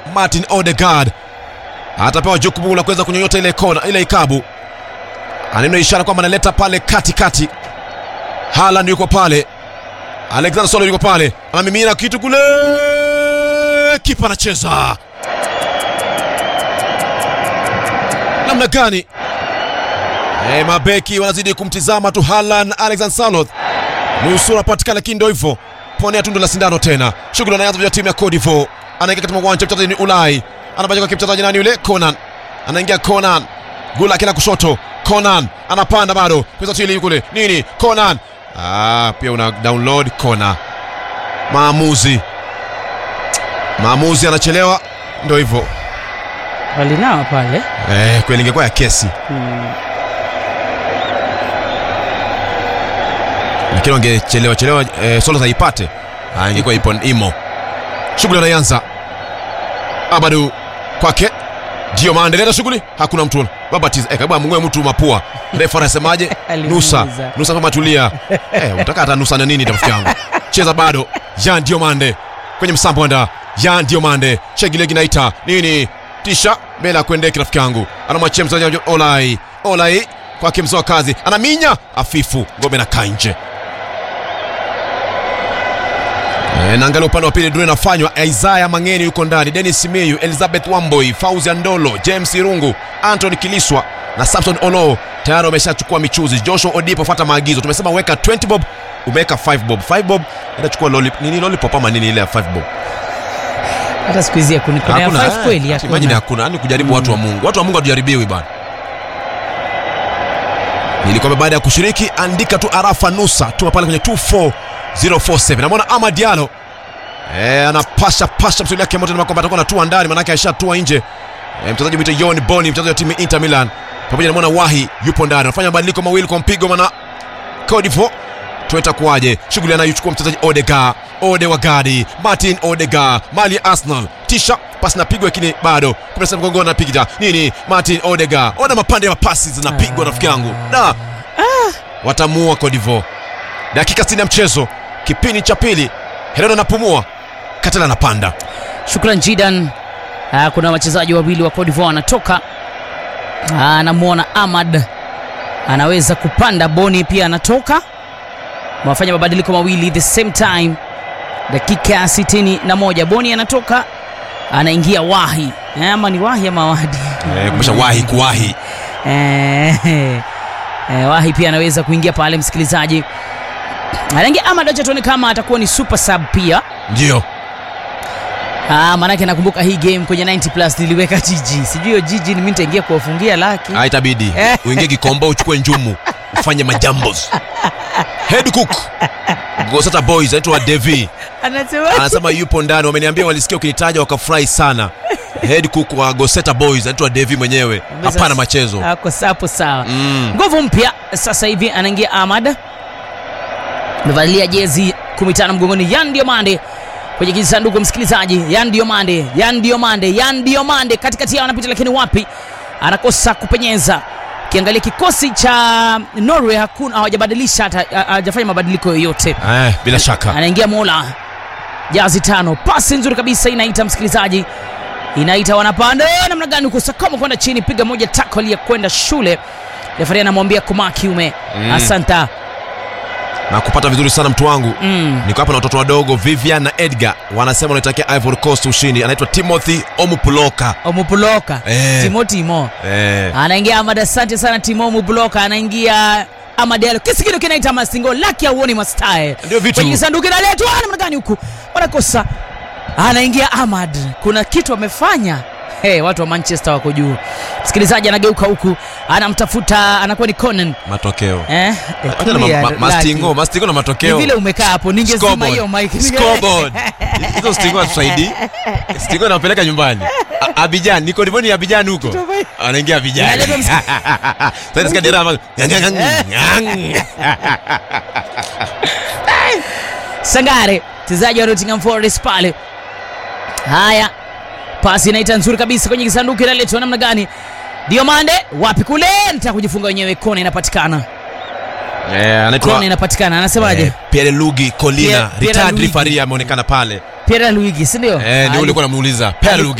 Martin Odegaard atapewa jukumu la kuweza kunyonyota ile kona ile ikabu, aneno ishara kwamba analeta pale katikati. Haaland yuko pale, Alexander Solo yuko pale, anamimina kitu kule, kipa anacheza namna gani? Eh, mabeki wanazidi kumtizama tu Haaland, Alexander Saloth nusura patikana, lakini ndio hivyo, ponea tundu la sindano tena. Shughuli anaanza vya timu ya Cote d'Ivoire, anaingia katika uwanja mchezaji ni Ulai, anabajika kwa mchezaji nani yule Conan, anaingia Conan, gula kila kushoto, Conan anapanda bado kwa tili kule nini, Conan ah, pia una download Conan. Maamuzi maamuzi anachelewa, ndio hivyo walinawa pale eh, kweli ingekuwa ya kesi mm. lakini wangechelewa chelewa eh, Solo aipate ah, ingekuwa ipo imo. Shughuli anaanza Abadu kwake Diomande leta shughuli, hakuna mtu babatiza eh, kabla mngwe mtu mapua. Refa anasemaje? Nusa Alimuuliza. Nusa kama tulia eh, utaka hata Nusa na nini rafiki yangu, cheza bado. Jean Diomande kwenye msambo anda Jean Diomande shegile kinaita nini, tisha mbele ya kuendeki rafiki yangu, anamwachia mchezaji Olai Olai kwake mzoa kazi, anaminya afifu, ngome na kanje E, naangalia upande wa pili duru inafanywa. Isaya Mangeni yuko ndani, Dennis Miyu, Elizabeth Wamboi, Fauzi Andolo, James Irungu, Anthony Kiliswa na Samson Olo tayari wameshachukua michuzi. Joshua Odipo, fuata maagizo. Tumesema weka 20 bob, umeweka 5 bob. 5 bob inachukua lollip, nini lollipop ama nini ile ya 5 bob? hata siku hizi hakuna kuna ya Hakuna, five eh, kweli imagine hakuna hakuna, yani kujaribu watu wa Mungu. Watu wa Mungu hatujaribiwi bana. Nilikwambia baada ya kushiriki andika tu arafa nusa, tuma pale kwenye 24047. Namwona Ama Diallo eh, anapasha pasha msuli yake moto, kwamba atakuwa anatua ndani, manake aishatua nje. Eh, mchezaji mwite John Boni, mchezaji wa timu ya Inter Milan, pamoja na mwana Wahi yupo ndani, anafanya mabadiliko mawili kwa mpigo mana Cote d'Ivoire tueta kuwaje shughuli anayochukua mchezaji Odegaard Ode wa Gadi Martin Odegaard mali ya Arsenal tisha pasi napigwa lakini bado kumesema mgongoni anapiga nini Martin Odegaard ona mapande ya pasi zinapigwa rafiki yangu na watamuua Cote d'Ivoire dakika 60 ya mchezo kipindi cha pili Herero anapumua Katela anapanda shukran jidan Ah, kuna wachezaji wawili wa Cote d'Ivoire wanatoka Ah, anamwona Ahmad anaweza kupanda Boni pia anatoka wafanya mabadiliko mawili the same time dakika ya sitini na moja Boni anatoka anaingia Wahi Eh, ama ni Wahi ama Wadi eh, kumesha wahi kuwahi Eh, eh, Wahi pia anaweza kuingia pale msikilizaji anaingia Ahmad acha tuone kama atakuwa ni super sub pia ndio Ah, maanake nakumbuka hii game kwenye 90 plus niliweka jiji sijui hiyo jiji ni mimi nitaingia kuwafungia laki Ah, itabidi Eh. uingie kikombo uchukue njumu ufanye majambos head cook Gosata boys anaitwa Devi anasema anasema yupo ndani wameniambia walisikia ukinitaja wakafurahi sana head cook wa Goseta boys anaitwa Devi mwenyewe hapana machezo ako sapo sawa mm. nguvu mpya sasa hivi anaingia Ahmad amevalia jezi 15 mgongoni Yan Diomande kwenye kisanduku msikilizaji Yan Diomande Yan Diomande Yan Diomande katikati yao anapita lakini wapi anakosa kupenyeza kiangalia kikosi cha Norway hakuna hawajabadilisha hata ha- hawajafanya mabadiliko yoyote eh, bila shaka anaingia Mola jazi tano pasi nzuri kabisa inaita msikilizaji inaita wanapanda Eh, namna gani huko sakoma kwenda chini piga moja tackle ya kwenda shule refari anamwambia koma kiume Mm. asanta na kupata vizuri sana mtu wangu mm. niko hapa na watoto wadogo Vivian na Edgar wanasema wanaitakia Ivory Coast ushindi anaitwa Timothy Omupuloka omupuloka Eh. timo timo eh, anaingia amad asante sana timo omupuloka anaingia amadelo kisigino kinaita masingo laki auoni mastae Ndio vitu. kwenye kisanduku inaletwa Ah, namna gani huku wanakosa anaingia ahmad kuna kitu amefanya Hey, watu wa manchester wako juu msikilizaji anageuka huku anamtafuta anakuwa ni conan matokeo eh? eh, Acha na ma- tulia, ma- Lucky. mastingo mastingo na ni matokeo vile umekaa hapo ningezima Scoreboard. hiyo mic Scoreboard. hizo stingo hatusaidii stingo napeleka nyumbani A- Abidjan niko Divoni Abidjan huko anaingia Abidjan Inaleta msi- sasa nasikia dereva sangare mchezaji wa Nottingham Forest pale haya pasi inaita nzuri kabisa kwenye kisanduku inaletwa namna gani diomande wapi kule nitaka kujifunga wenyewe kona inapatikana eh anaitwa kona inapatikana anasemaje eh, Pierre Luigi Colina Pierre- Pierre retired Luigi. referee ameonekana pale Pierre Luigi si ndio eh ndio Ali- ulikuwa unamuuliza Pierre Luigi